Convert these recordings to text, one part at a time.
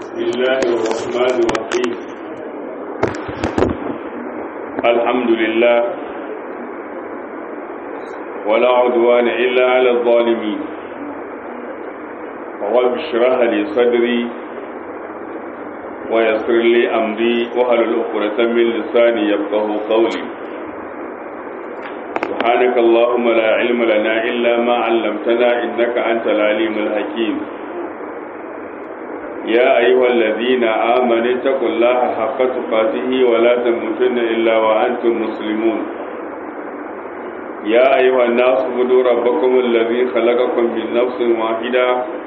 بسم الله الرحمن الرحيم الحمد لله ولا عدوان إلا على الظالمين رب اشرح لي صدري ويسر لي أمري وهل الأخرة من لساني يفقه قولي سبحانك اللهم لا علم لنا إلا ما علمتنا إنك أنت العليم الحكيم يا أيها الذين آمنوا اتقوا الله حق تقاته ولا تموتن إلا وأنتم مسلمون يا أيها الناس اعبدوا ربكم الذي خلقكم من نفس واحدة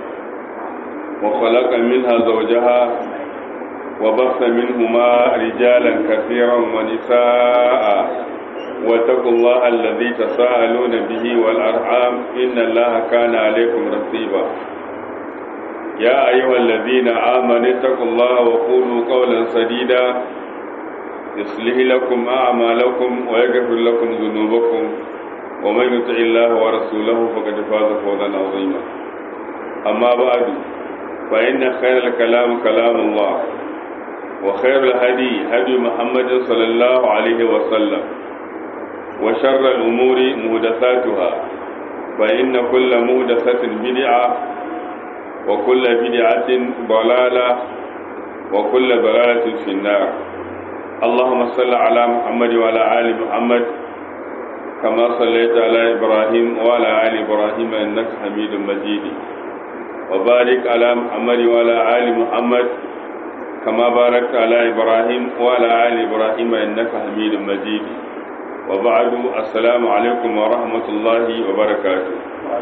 وخلق منها زوجها وبث منهما رجالا كثيرا ونساء واتقوا الله الذي تساءلون به والأرحام إن الله كان عليكم رقيبا يا أيها الذين آمنوا اتقوا الله وقولوا قولا سديدا يصلح لكم أعمالكم ويغفر لكم ذنوبكم ومن يطع الله ورسوله فقد فاز فوزا عظيما أما بعد فإن خير الكلام كلام الله وخير الهدي هدي محمد صلى الله عليه وسلم وشر الأمور مهدثاتها فإن كل مهدثة بدعة وكل بدعة ضلالة وكل ضلالة في النار اللهم صل على محمد وعلى آل محمد كما صليت على إبراهيم وعلى آل إبراهيم إنك حميد مجيد وبارك على محمد وعلى آل محمد كما باركت على إبراهيم وعلى آل إبراهيم إنك حميد مجيد وبعد السلام عليكم ورحمة الله وبركاته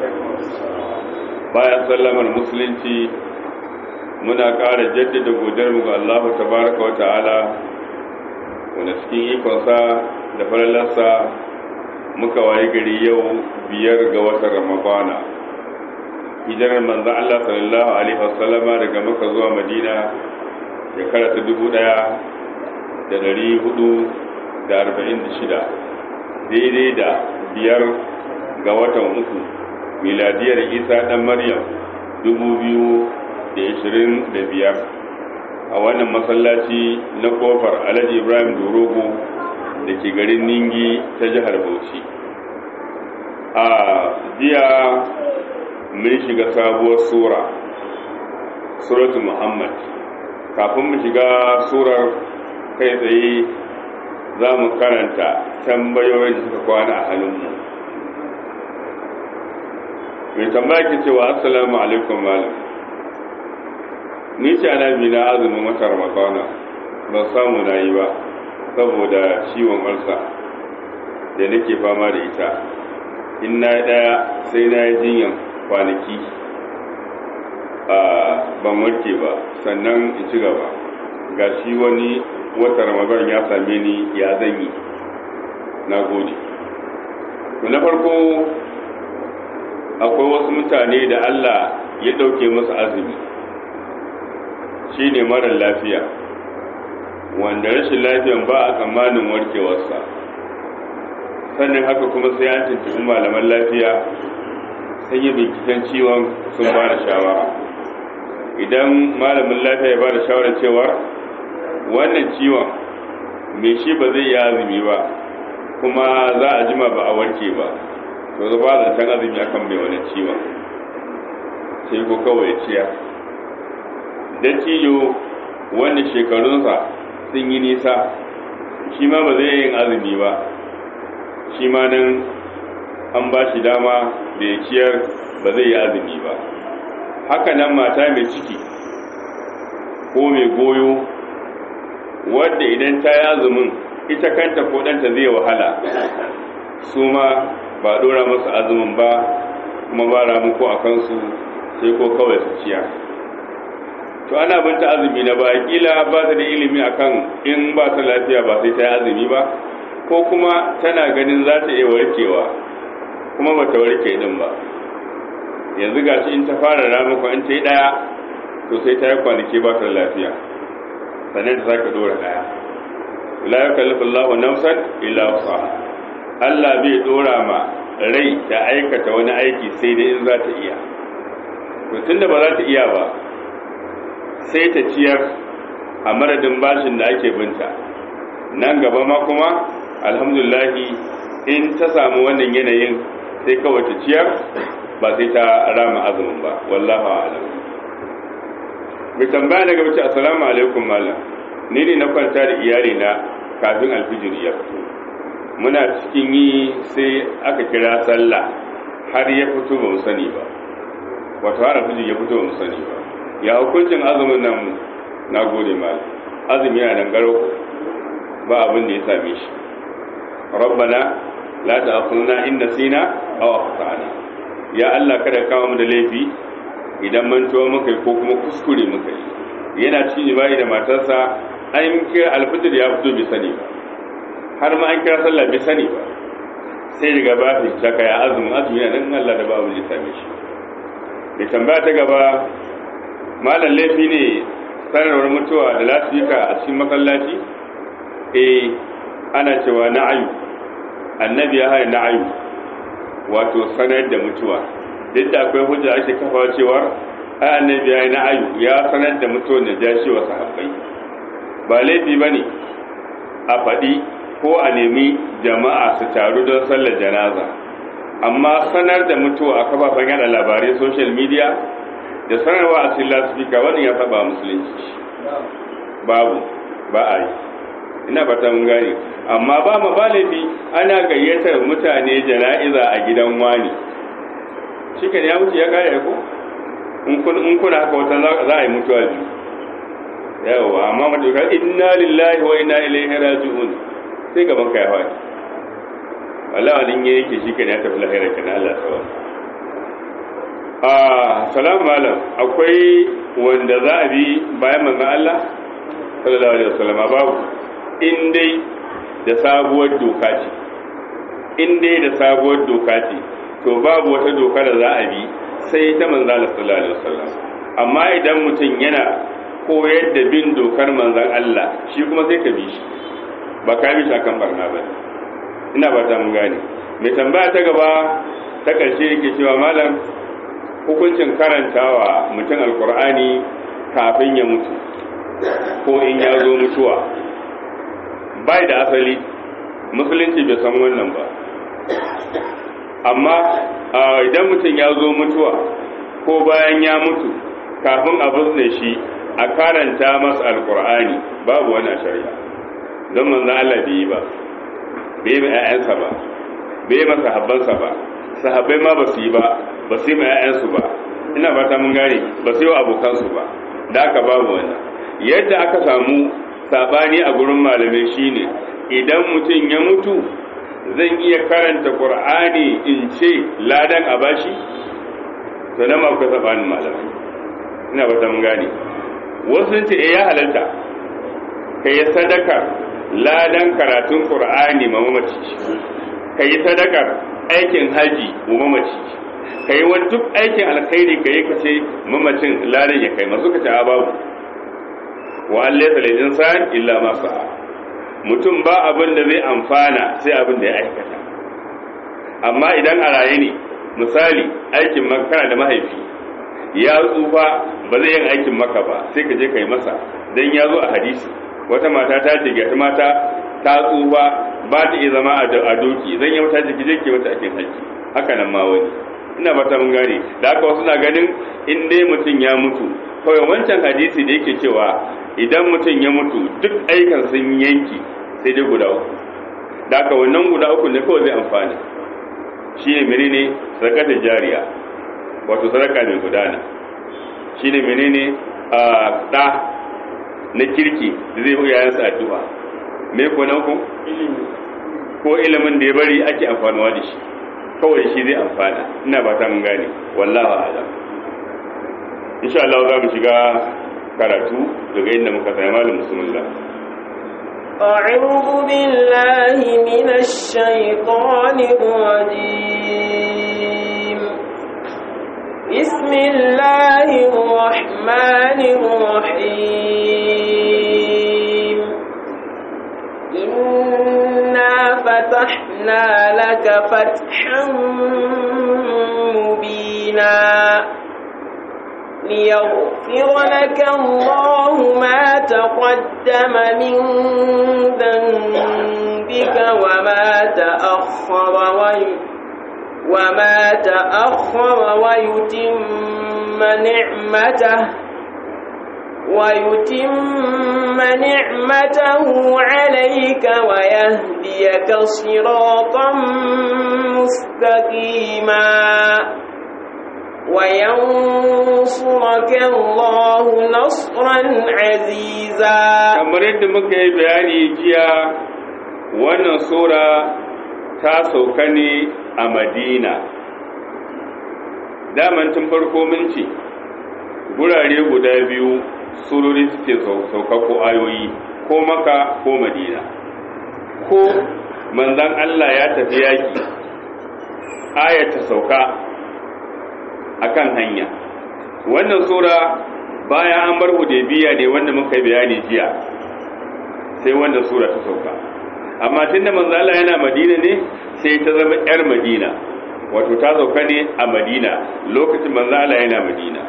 bayan sallamar musulunci muna ƙara jaddada godiyarmu ga Allah tabaraka wa ta'ala wanda cikin ikonsa da falalarsa muka waye gari yau biyar ga watan ramadana hijirar manzan Allah sallallahu alaihi wasallama daga maka zuwa madina shekara ta dubu ɗaya da dari hudu da arba'in da shida daidai da biyar ga watan uku miladiyar isa ɗan maryam biyar a wannan masallaci na kofar alhaji ibrahim dorogo da ke garin ningi ta jihar bauchi a jiya mun shiga sabuwar sura suratu muhammad kafin mu shiga surar kai tsaye za mu karanta tambayoyin da suka kwana a halinmu mai tambaya ke cewa assalamu alaikum malam ni ce ana bi na azumin wata ramadana ba samu na yi ba saboda ciwon ulsa da nake fama da ita in na daya sai na yi jinyan kwanaki a ban warke ba sannan in ci gaba ga shi wani wata ramadan ya same ni ya zan yi na gode na farko akwai wasu mutane da Allah ya ɗauke musu azumi shi ne marar lafiya wanda rashin lafiyan ba a tsammanin warkewarsa sannan haka kuma sai an tuntuɓi malaman lafiya sun yi binciken ciwon sun ba da shawara idan malamin lafiya ya ba da shawarar cewa wannan ciwon mai shi ba zai yi azumi ba kuma za a jima ba a warke ba to ba da can azumi akan mai wani ciwon sai ko kawai ciya dattijo wanda shekarunsa sun yi nisa shi ma ba zai yin azumi ba shi ma nan an ba shi dama da ya ciyar ba zai yi azumi ba haka nan mata mai ciki ko mai goyo wadda idan ta yi azumin ita kanta ko ɗanta zai wahala su ma ba dora masu azumin ba kuma ba ramu ko a kansu sai ko kawai su ciya to ana binta azumi na ba kila ba ta da ilimi akan in ba ta lafiya ba sai ta yi azumi ba ko kuma tana ganin za ta iya warkewa kuma ba ta warke din ba yanzu gashi in ta fara ramuka in ta yi ɗaya to sai ta yi kwanaki ba ta lafiya sannan ta sake dora ɗaya la yukallifu Allahu nafsan illa wusaha Allah bai dora ma rai ta aikata wani aiki sai dai in za ta iya to tunda ba za ta iya ba sai ta ciyar a madadin bashin da ake binta nan gaba ma kuma alhamdulahi in ta samu wannan yanayin sai kawai ta ciyar ba sai ta rama azumin ba wallahu a'lam mai tambaya daga wuce assalamu alaikum malam ni ne na kwanta da iyali na kafin alfijir ya fito muna cikin yi sai aka kira sallah har ya fito ba mu sani ba wato har alfijir ya fito ba mu sani ba ya hukuncin azumin nan na gode malam azumi yana nan garo ba abin da ya same shi rabbana la ta'khudna in nasina aw akhtana ya Allah kada ka mu da laifi idan mantuwa muka yi ko kuma kuskure muka yi yana cikin jima'i da matarsa an kira alfijir ya fito bai sani ba har ma an kira sallah bai sani ba sai daga ba ta shaka ya azumi azumi yana nan Allah da babu ya same shi mai tambaya ta gaba malam laifi ne sanarwar mutuwa da lasifika a cikin masallaci eh ana cewa na'ayu annabi ya hana na'ayu wato sanar da mutuwa duk da akwai hujja ake kafa cewar ai annabi ya yi na'ayu ya sanar da mutuwar da jashi wa sahabbai ba laifi ba ne a faɗi ko a nemi jama'a su taru don sallar janaza amma sanar da mutuwa a kafafen yada labarai social media da sanarwa a cikin lasifika wannan ya saba musulunci babu ba a yi ina fata mun gane amma ba ma balibi ana gayyatar mutane jana'iza a gidan wani shi ya wuce ya kare ko in kuna haka wata za a yi mutuwa biyu yawa amma matuƙar inna lillahi wa inna ilaihi raji'un sai gaban ka ya faɗi wallahi wani ya yake shi ya tafi lahira kana Allah sawa ah salamu malam akwai wanda za a bi bayan manzon Allah sallallahu alaihi wasallam babu in dai da sabuwar doka ce in dai da sabuwar doka ce to babu wata doka da za a bi sai ta manzon Allah sallallahu alaihi wasallam amma idan mutum yana koyar da bin dokar manzon Allah shi kuma sai ka bi shi ba ka bi shi akan barna ba ina ba ta mun gane mai tambaya ta gaba ta ƙarshe yake cewa malam hukuncin karantawa mutum alkur'ani kafin ya mutu ko in ya zo mutuwa bai da asali musulunci bai san wannan ba amma idan mutum ya zo mutuwa ko bayan ya mutu kafin a bizne shi a karanta masa alkur'ani babu wani shari'a don manzan Allah bai yi ba bai yi ‘ya'yansa ba bai yi masa habbansa ba sahabbai ma ba su yi ba ba su yi ma ‘ya'yansu ba ina fata mun gane ba su yi wa abokansu ba da aka babu wannan yadda aka samu sabani a gurin malamai shine idan mutum ya mutu zan iya karanta qur'ani in ce ladan a bashi to nan ma akwai sabanin malamai ina fata mun gane wasu ce eh ya halalta kai sadaka ladan karatun qur'ani ma mamaci kai sadakar aikin haji wa mamaci ka yi wani duk aikin alkhairi ka yi ka ce mamacin ladan ya kai masu ka ce a babu wa an laisa lil insan illa ma sa'a mutum ba abin da zai amfana sai abin da ya aikata amma idan a raye ne misali aikin makara da mahaifi ya tsufa ba zai yin aikin maka ba sai ka je ka yi masa dan ya zo a hadisi wata mata ta ce ga mata ta tsufa ba ta iya zama a doki zan yi mata jiki je ke mata aikin haji haka nan ma wani ina fata mun gane da haka wasu na ganin in dai mutum ya mutu kawai wancan hadisi da yake cewa idan mutum ya mutu duk aikan sun yanki sai dai guda uku da haka wannan guda uku ne kawai zai amfani shi ne menene sadakatar jariya wato sadaka mai gudana shi ne menene a ɗa na kirki da zai yayansa addu'a me ko na uku ko ilimin da ya bari ake amfanuwa da shi kawai shi zai amfana ina ba ta mun gane wallahu a'lam insha Allah za mu shiga karatu daga inda muka sai malam bismillah أعوذ بالله من الشيطان الرجيم بسم الله الرحمن الرحيم إنا فتحنا لك فتحا مبينا ليغفر لك الله ما تقدم من ذنبك وما تأخر وي وما تأخر ويتم نعمته ويتم نعمته عليك ويهديك صراطا مستقيما وينصرك الله نصرا عزيزا kamar yadda muka yi bayani jiya wannan sura ta sauka ne a madina daman tun farko mun ce gurare guda biyu surori suke sauka ko ayoyi ko maka ko madina ko manzan Allah ya tafi yaki ayata sauka akan hanya wannan sura bayan an bar hudaybiya ne wanda muka yi bayani jiya sai wannan sura ta sauka amma tunda manzo Allah yana Madina ne sai ta zama yar Madina wato ta sauka ne a Madina lokacin manzo Allah yana Madina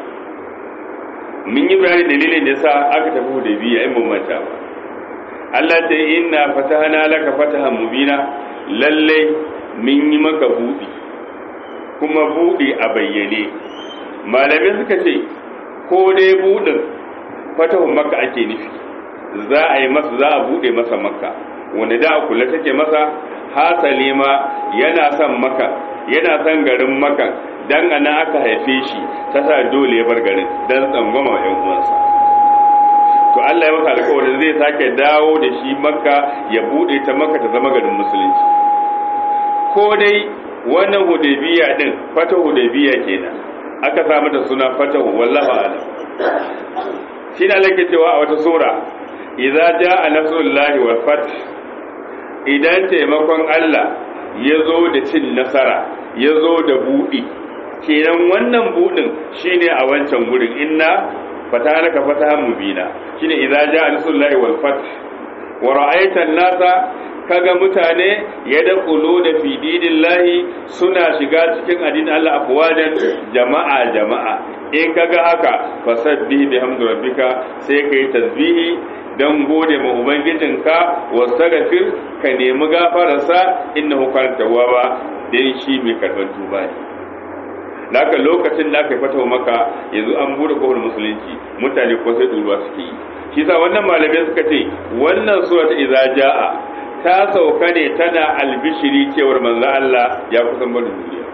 mun yi bayani dalilin da yasa aka tafi hudaybiya in mun manta ba Allah ta inna fatahana laka fatahan mubina lalle mun yi maka buɗi kuma buɗe a bayyane malamai suka ce ko dai buɗin fatahun maka ake nufi za a yi masa za a buɗe masa maka wanda da a kula take masa hasali ma yana son maka yana son garin maka dan ana aka haife shi ta sa dole ya bar garin dan tsangwama yan uwansa to Allah ya masa alƙawarin zai sake dawo da shi makka ya buɗe ta makka ta zama garin musulunci ko dai wannan hudaybiya din fata hudaybiya kenan aka sa mata suna fatahu wallahu alam shi ne Allah cewa a wata sura idza jaa nasrullahi wal fath idan taimakon Allah ya zo da cin nasara ya zo da buɗi kenan wannan buɗin shine a wancan gurin inna fatahaka fatahan mubina shine idza jaa nasrullahi wal fath wa ra'aita an-nasa kaga mutane ya da da fi dinillahi suna shiga cikin addinin Allah afwajan jama'a jama'a in kaga haka fasabbih bihamdi rabbika sai kai tasbihi dan gode ma ubangijinka wastaghfir ka nemi gafararsa innahu kana tawwaba dan shi mai karban tuba ne Laka lokacin da aka fata maka yanzu an bude kofar musulunci mutane ko sai duruwa suke yi shi sa wannan malamai suka ce wannan sura ta idza jaa ta sauka ne tana albishiri cewar manzo Allah ya kusan barin duniya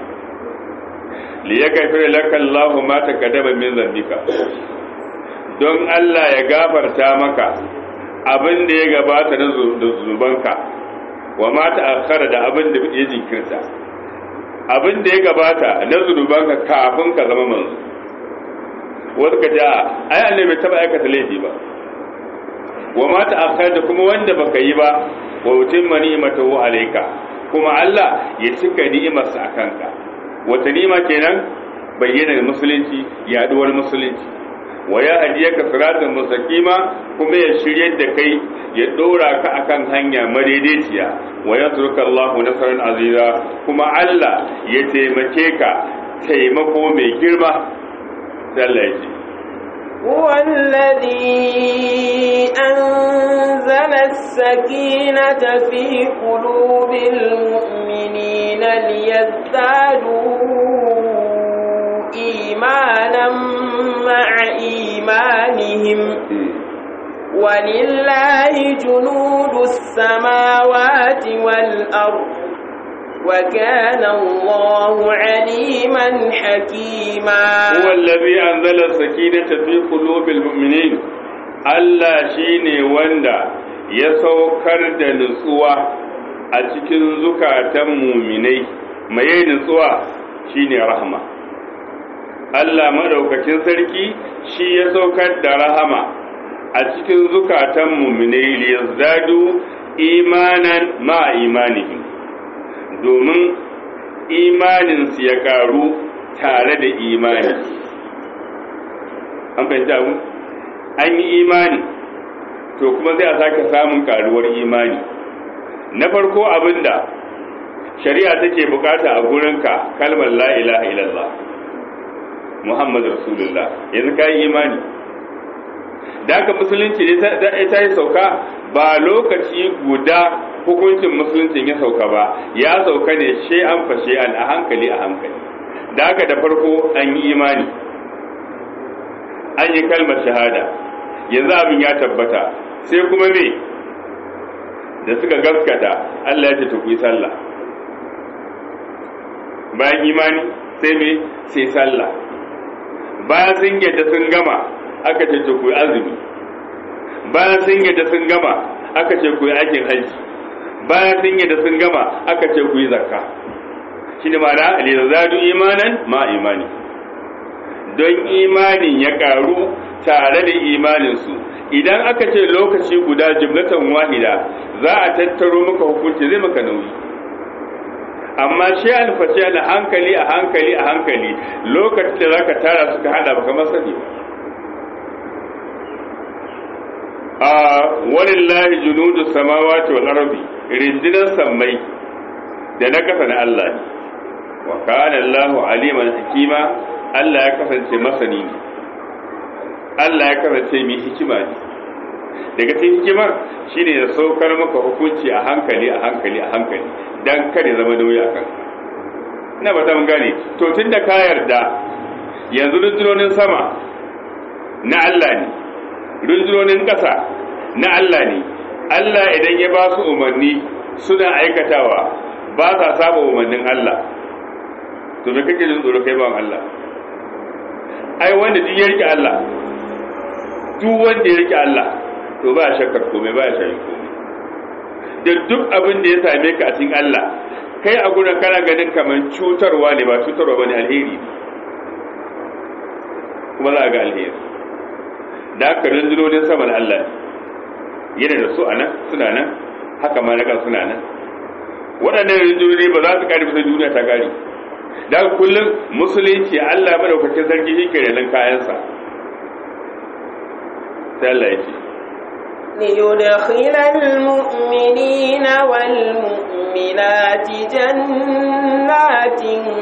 li yakfir laka Allahu ma taqaddama min zambika don Allah ya gafarta maka abin da ya gabata na zunubanka wa ma ta'akhkhara da abin da ya jinkirta abin da ya gabata na zunubanka kafin ka zama manzo wasu ka ja ai annabi bai taba aikata laifi ba wa ma ta'akhkhara da kuma wanda baka yi ba wa utimma ni'matahu alayka kuma Allah ya cika ni'imarsa akan ka wata ni'ima kenan bayyana musulunci yaduwar musulunci wa ya hadiyaka siratan mustaqima kuma ya shiryar da kai ya dora ka akan hanya madaidaiciya wa yatruka Allahu nasran aziza kuma Allah ya taimake ka taimako mai girma Allah ya ce هو الذي أنزل السكينة في قلوب المؤمنين ليزدادوا إيمانا مع إيمانهم ولله جنود السماوات والأرض وكان الله عليما حكيما هو الذي أنزل السكينة في قلوب المؤمنين Allah shi ne wanda ya saukar da nutsuwa a cikin zukatan muminai mai nutsuwa shi ne rahama. Allah maɗaukacin sarki shi ya saukar da rahama a cikin zukatan muminai liyazdadu imanan ma imanihim domin imaninsu ya ƙaru tare da imani. An fahimta mu? an yi imani to kuma zai a sake samun karuwar imani na farko abinda shari'a take bukata a gurinka kalmar la ilaha illallah muhammadu rasulullah yanzu ka yi imani da haka musulunci ne ta yi sauka ba lokaci guda hukuncin musuluncin ya sauka ba ya sauka ne she'an fa she'an a hankali a hankali da haka da farko an yi imani an yi kalmar shahada yanzu abin ya tabbata sai kuma me da suka gaskata Allah ya ce ta kuyi sallah bayan imani sai me sai sallah bayan sun yadda sun gama aka ce ta kuyi azumi bayan sun yadda sun gama aka ce kuyi aikin hajji bayan sun yadda sun gama aka ce kuyi zakka shi ne ma'ana lizadu imanan ma imani don imanin ya karu tare da imaninsu idan aka ce lokaci guda jimlatan wahida za a tattaro maka hukunci zai maka nauyi amma shi alfashi a hankali a hankali a hankali lokacin da zaka tara suka hada baka masani a walillahi junudu samawati wal ardi rindinan sammai da na kasa na Allah ne wa kana Allahu aliman hakima Allah ya kasance masani ne Allah ya kasance mai hikima ne daga cikin hikimar shine ya saukar maka hukunci a hankali a hankali a hankali dan kada zama nauyi a kanka ina ba ta mun gane to tunda ka yarda yanzu rundunonin sama na Allah ne rundunonin ƙasa na Allah ne Allah idan ya ba su umarni suna aikatawa ba sa saba umarnin Allah to me kake jin tsoro kai ba Allah ai wanda duk ya rike Allah duk wanda ya rike Allah to ba shakkar komai ba shayin komai da duk abin da ya same ka a cikin Allah kai a gurin kana ganin kamar cutarwa ne ba cutarwa bane alheri kuma za a ga alheri da haka rundunonin saman Allah yana da su a nan suna nan haka ma na kan suna nan waɗannan rundunoni ba za su ƙari bisa duniya ta ƙari da kullum musulunci Allah madaukakin sarki shi ke renon kayansa sai Allah ya ce ليدخل المؤمنين والمؤمنات جنات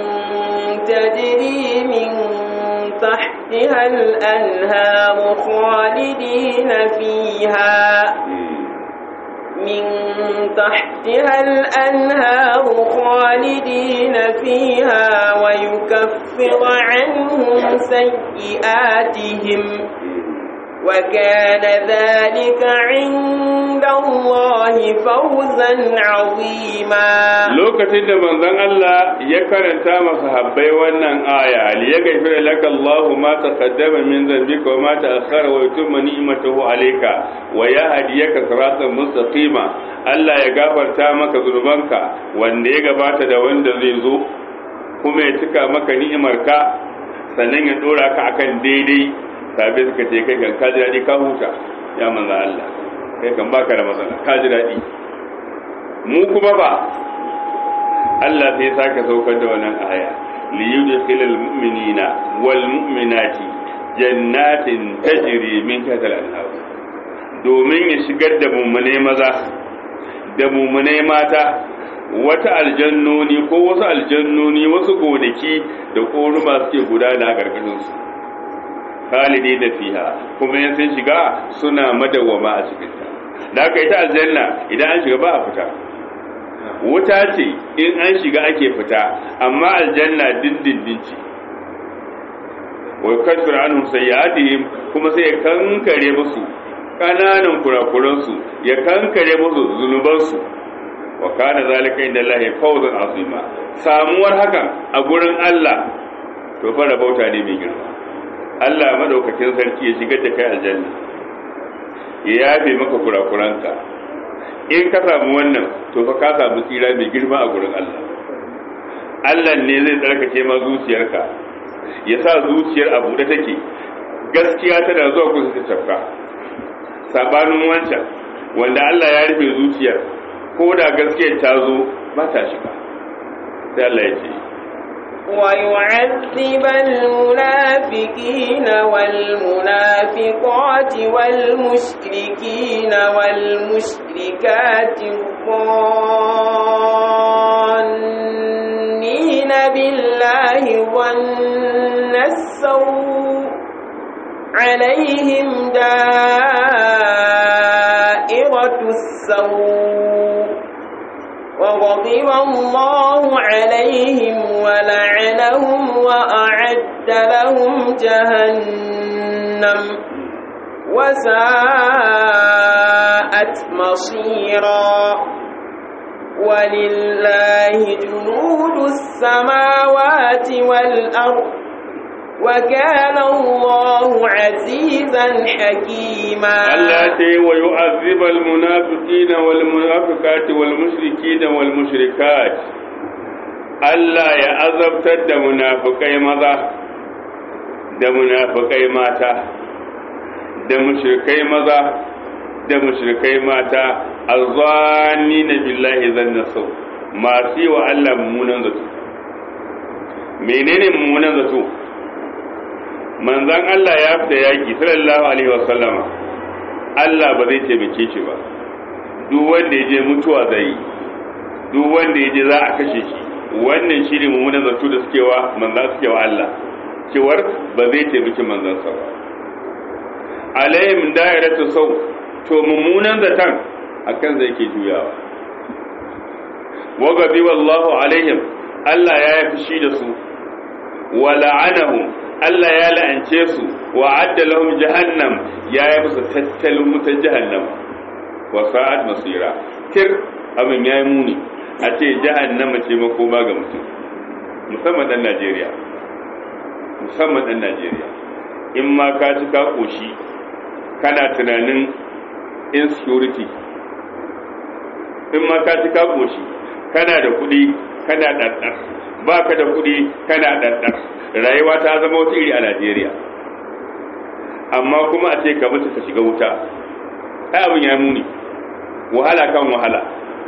تجري من تحتها الأنهار خالدين فيها من تحتها الأنهار خالدين فيها ويكفر عنهم سيئاتهم وكان ذلك عند الله فوزا عظيما lokacin da manzon Allah ya karanta masa habbai wannan aya li yaghfira laka Allah ma taqaddama min dhanbika wa ma ta'akhkhara wa yutimma ni'matahu alayka wa yahdiyaka siratan mustaqima Allah ya gafarta maka zunubanka wanda ya gabata da wanda zai zo kuma ya cika maka ni'imarka sannan ya dora ka akan daidai sabai suka ce kai kan kaji daɗi ka huta ya manzo Allah kai kan baka da matsala kaji daɗi mu kuma ba Allah sai sake saukar da wannan aya li yudkhilal mu'minina wal mu'minati jannatin tajri min tahtiha al-anhar domin ya shigar da mummune maza da mummune mata wata aljannoni ko wasu aljannoni wasu gonaki da koruma suke gudana a ƙarƙashin su khalidi da fiha kuma yan sun shiga suna madawwama a cikin ta da haka ita aljanna idan an shiga ba a fita wuta ce in an shiga ake fita amma aljanna dindindin ce wa kasfir anhum sayyi'atihim kuma sai ya kankare musu kananan kurakuran su ya kankare musu zunuban su wa kana zalika inda Allah fawzan azima samuwar hakan a gurin Allah to fara bauta ne mai girma Allah madaukakin sarki ya shigar da kai aljanna ya yafe maka kurakuranka in ka samu wannan to fa ka samu tsira mai girma a gurin Allah Allah ne zai tsarkake ma zuciyarka ya sa zuciyar a buɗe take gaskiya tana zuwa kusa ta tafka sabanin wancan wanda Allah ya rufe zuciyar ko da gaskiyar ta zo ba ta shiga sai Allah ya ce ويعذب المنافقين والمنافقات والمشركين والمشركات الظانين بالله ظن السوء عليهم دائرة السوء وغضب الله عليهم ولعنهم وأعد لهم جهنم وساءت مصيرا ولله جنود السماوات والأرض وكان الله عزيزا حكيما التي ويعذب المنافقين والمنافقات والمشركين والمشركات Allah ya azabtar da munafukai maza da munafukai mata da mushrikai maza da mushrikai mata azzani na billahi zanna sau masu yi wa Allah mummunan zato menene mummunan zato manzan Allah ya fita yaki sallallahu alaihi wasallama Allah ba zai taimake shi ba duk wanda ya je mutuwa zai yi duk wanda ya je za a kashe shi wannan shi ne mummunan zato da suke wa manzan suke wa Allah cewar ba zai taimaki manzan sa ba alaihim da'iratu sau to mummunan zaton akan zai ke juyawa wa gabi wallahu alaihim Allah ya yi fushi da su wa la'anahum Allah ya la'ance su wa adda lahum jahannam ya yi musu tattalin wutar jahannam wa sa'ad masira tir abin ya yi muni a ce jahannama ce makoma ga mutum musamman dan Najeriya musamman dan Najeriya in ma ka ci ka koshi kana tunanin insecurity in ma ka ci ka koshi kana da kuɗi kana ɗanɗan ba ka da kuɗi kana ɗanɗan rayuwa ta zama wata iri a najeriya amma kuma a ce ka mutu ka shiga wuta ai abin ya muni wahala kan wahala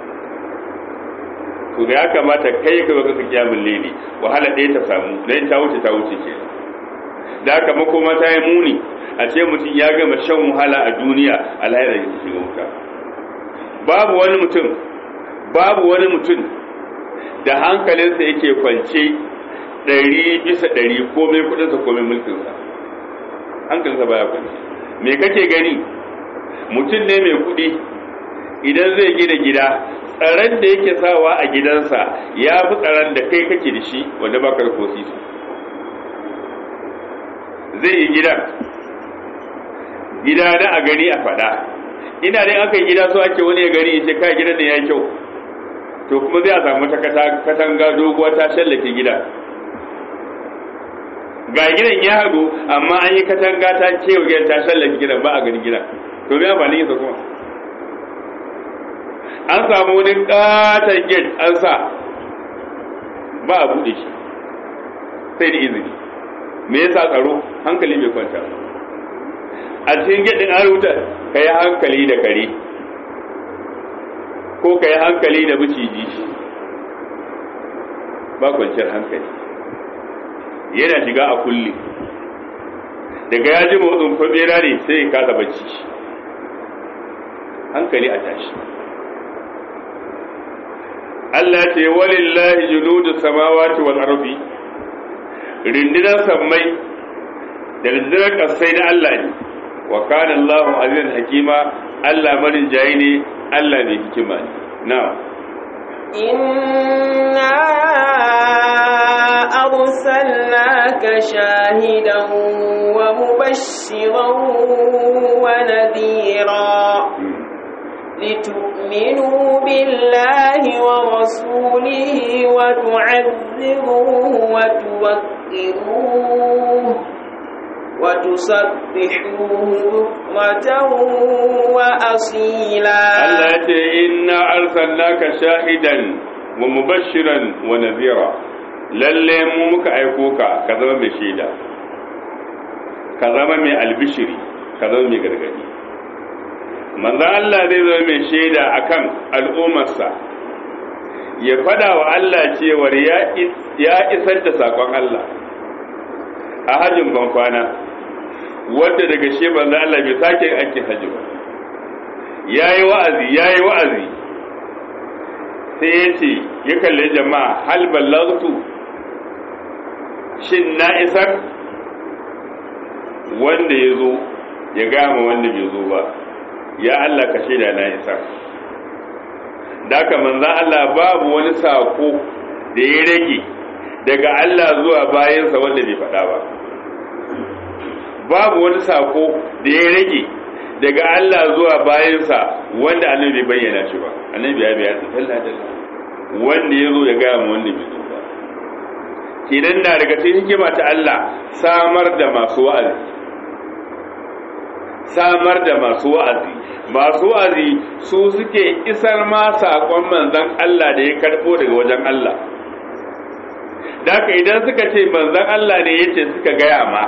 to da ya kamata kai ka baka ka kiyamun leli wahala ɗaya ta samu dan ta wuce ta wuce ke da haka makoma ta yi muni a ce mutum ya gama shan wahala a duniya alhaira ya shiga wuta babu wani mutum babu wani mutum da hankalinsa yake kwance ɗari bisa ɗari komai kudinsa komai mulkinsa hankalinsa baya kwance me kake gani mutum ne mai kudi idan zai gina gida tsaron da yake sawa a gidansa ya fi tsaron da kai kake da shi wanda ba ka ko sisi zai yi gidan gida na a gani a faɗa ina dai aka yi gida so ake wani ya gani ya ce kai gidan da ya kyau to kuma zai a samu ta katanga doguwa ta shallake gida ga gidan ya hagu amma an yi katanga ta kewa gidan ta shallake gidan ba a gani gidan to me amfani yinsa kuma an samu wani katon gate an sa ba a buɗe shi sai da izini me yasa tsaro hankali bai kwanta a cikin gate din an rubuta ka yi hankali da kare ko ka yi hankali da maciji ba kwanciyar hankali yana shiga a kulle daga ya ji motsin kwabera ne sai ya kasa bacci hankali a tashi Allah ce walillahi junudu samawati wal ardi rindinar sammai da rindinar kasai na Allah ne wa kana Allahu azizan hakima Allah marin jayi ne Allah mai hikima ne na'am inna arsalnaka shahidan wa mubashiran wa nadhira لتؤمنوا بالله ورسوله وتعذروه وتوقروه وتسبحوه بكرة وأصيلا الله إنا أرسلناك شاهدا ومبشرا ونذيرا lalle mu muka aiko ka ka zama mai shaida ka zama mai albishiri ka zama mai gargadi manzo Allah zai zama mai shaida akan al'ummarsa ya fada wa Allah cewar ya isar da sakon Allah a hajjin bankwana wadda daga shi manzo Allah bai sake ake hajji ba yayi wa'azi yayi wa'azi sai ya ce ya kalle jama'a hal ballagtu shin na isar wanda ya zo ya gama wanda bai zo ba ya Allah ka shaida na isar da haka manzan Allah babu wani sako da ya rage daga Allah zuwa bayansa wanda bai faɗa ba babu wani sako da ya rage daga Allah zuwa bayansa wanda annabi bai bayyana shi ba annabi ya bayyana dalla dalla wanda ya zo ya gaya mu wanda bai zo ba kenan na daga cikin hikima ta Allah samar da masu wa'azi samar da masu wa'azi masu wa'azi su suke isar ma saƙon manzon Allah da ya karɓo daga wajen Allah Daka idan suka ce manzon Allah ne yace suka gaya ma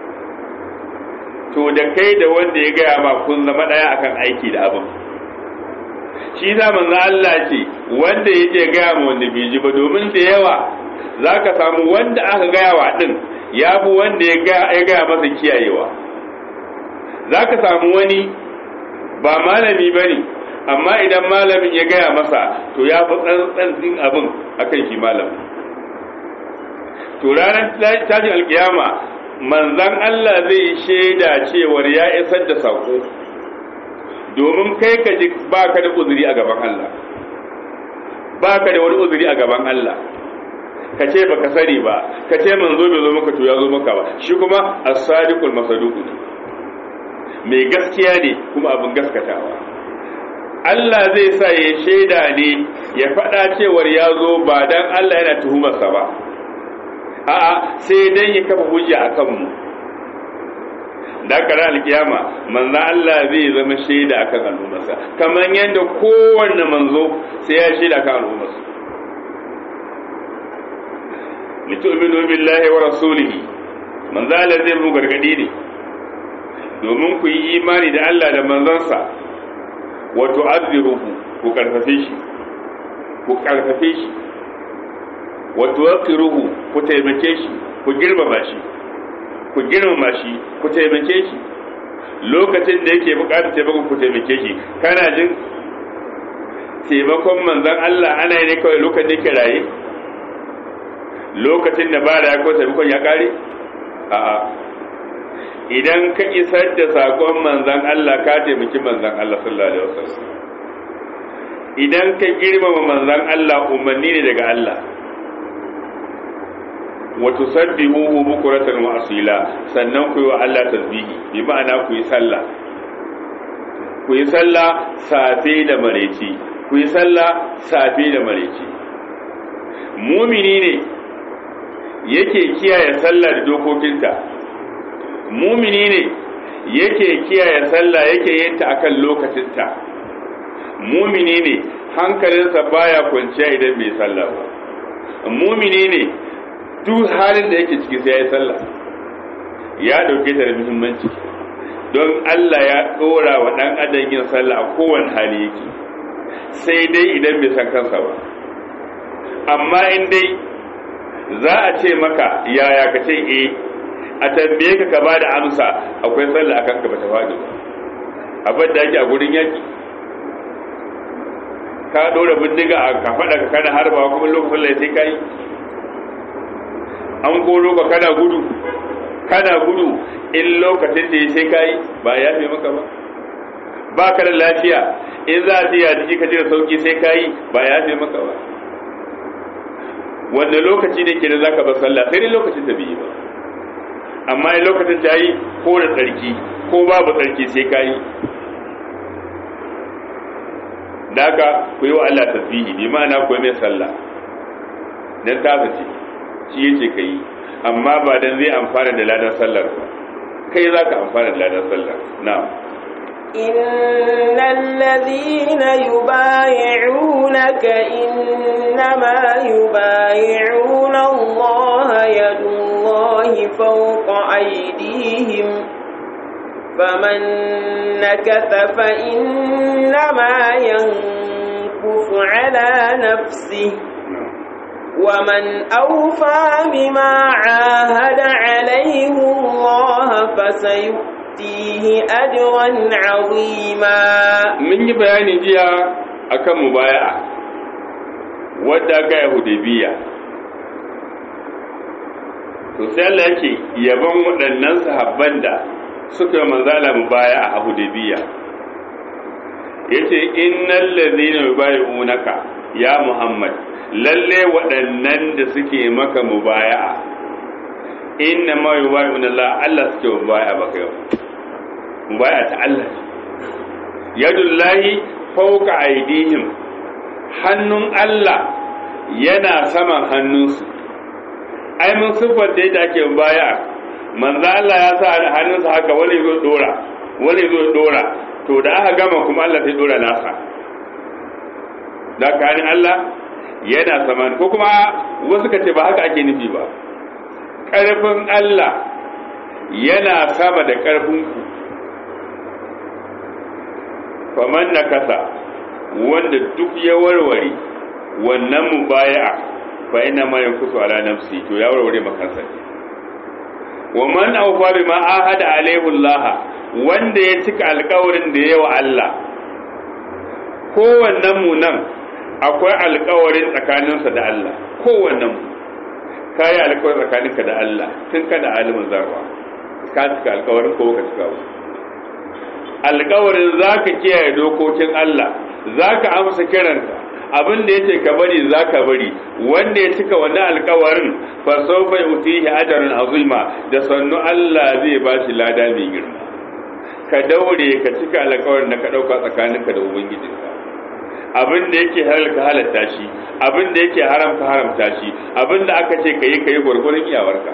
to da kai da wanda ya gaya ma kun zama ɗaya akan aiki da abin shi za manzon Allah ce wanda yake gaya ma wanda bai ji ba domin da yawa za ka samu wanda aka gaya wa ɗin ya fi wanda ya gaya masa kiyayewa za ka samu wani ba malami ba ne amma idan malamin ya gaya masa to ya fi tsantsan abin akan shi malamin to ranar tashin alkiyama manzan Allah zai shaida cewar ya isar da sako domin kai ka ji ba ka da uzuri a gaban Allah ba ka da wani uzuri a gaban Allah ka ce ba ka sani ba ka ce manzo bai zo maka to ya zo maka ba shi kuma as-sadiqul masaduq ne mai gaskiya ne kuma abin gaskatawa Allah zai sa ya shaida ne ya faɗa cewar ya zo ba dan Allah yana tuhumarsa ba a'a sai dan ya kafa hujja a kanmu da kara alkiyama manzo Allah zai zama shaida akan al'ummarsa kamar yadda kowanne manzo sai ya shaida akan al'ummarsa litu'minu billahi wa rasulihi manzo Allah zai mu gargadi ne domin ku yi imani da Allah da manzansa wa tu'azziruhu ku karfafe shi ku karfafe shi wa tuwaqqiruhu ku taimake shi ku girmama shi ku girmama shi ku taimake shi lokacin da yake bukatar taimakon ku taimake shi kana jin taimakon manzon Allah ana yi ne kawai lokacin da yake raye lokacin da ba da ya ko taimakon ya kare a'a idan ka isar da sakon manzon Allah ka taimaki manzon Allah sallallahu alaihi wasallam idan ka girmama manzon Allah umarni ne daga Allah wa tusabbihuhu bukratan wa asila sannan ku yi wa Allah tasbihi bi ma'ana ku yi sallah ku yi sallah safe da mareci ku yi sallah safe da mareci mumini ne yake kiyaye sallah da dokokinta mumini ne yake kiyaye sallah yake yin ta akan lokacinta mumini ne hankalinsa baya kwanciya idan bai sallah ba mumini ne duk halin da yake ciki sai ya yi sallah ya dauke ta da muhimmanci don Allah ya dora wa dan adam yin sallah a kowane hali yake sai dai idan bai san kansa ba amma in dai za a ce maka yaya ka ce eh a tambaye ka ka bada amsa akwai sallah akan ka bata faɗi ba abin da yake a gurin yaki ka dora bindiga a ka faɗa ka kana harba kuma lokacin sallah sai kai an koro ka kana gudu kana gudu in lokacin da sai kai ba ya fi maka ba ba ka da lafiya in za a tiya jiki ka ji da sauki sai kai ba ya fi maka ba wanda lokaci ne ke da zaka bar sallah sai dai lokacin da bai yi ba amma in lokacin ta yi ko da tsarki ko babu tsarki sai ka yi da haka ku yi wa Allah tasbihi bi ma'ana ku yi mai sallah dan ta ce shi yace ka yi amma ba dan zai amfana da ladan sallar ba kai za ka amfana da ladan sallar na'am إن الذين يبايعونك إنما يبايعون الله يد الله فوق أيديهم فمن نكث فإنما ينكث على نفسه ومن أوفى بما عاهد عليه الله فسيؤتي يؤتيه أجرا عظيما من yi bayani jiya akan mubaya'a wadda aka yi hudaybiya to sai Allah yake yaban waɗannan sahabban da suka manzala mu baya a Hudaybiya yace innal ladhina yubayyi'unaka ya Muhammad lalle waɗannan da suke maka mubaya'a inna ma yubayyi'una Allah Allah suke mubaya'a baka yau mubaya'a ta Allah yadullahi fawqa aydihim hannun Allah yana saman hannunsu ai mun siffar da yadda ake baya manzo Allah ya sa hannunsa haka wani zo dora wani zo dora to da aka gama kuma Allah sai dora nasa da kanin Allah yana saman ko kuma wasu ka ce ba haka ake nufi ba ƙarfin Allah yana sama da ƙarfin ku faman na kasa wanda duk ya warware wannan mubaya'a fa ina ma yankusu ala nafsi to ya warware makansa ne wa man awfa bima ahada alaihi Allah wanda ya cika alƙawarin da yawa Allah kowannen mu nan akwai alƙawarin tsakaninsa da Allah kowannen mu kai alƙawarin tsakaninka da Allah tun kana alimin zarra ka cika alƙawarin ko ka cika ba alƙawarin zaka kiyaye dokokin Allah zaka amsa kiransa abin da yace ka bari zaka bari wanda ya cika wannan alƙawarin fa sawfa yutihi ajran azima da sannu Allah zai ba shi lada mai girma ka daure ka cika alƙawarin da ka dauka tsakaninka da ubangijinka abin da yake halalka halatta shi abin da yake haramta haramta shi abin da aka ce kayi kayi gurgurun iyawarka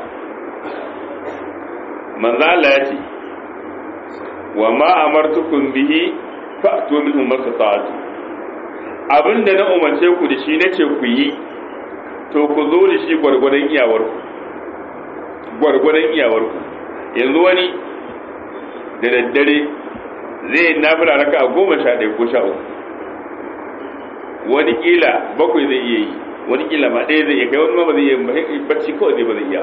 manzo Allah ya ce wa ma amartukum bihi fa'tu minhu mastata'tu abin da na umarce ku da shi na ce ku yi to ku zo da shi gwargwadon iyawarku gwargwadon iyawarku yanzu wani da daddare zai nafila raka a goma sha ɗaya ko sha uku wani kila bakwai zai iya yi wani kila ma ɗaya zai iya kai wani ma ba zai iya bacci kawai zai ba zai iya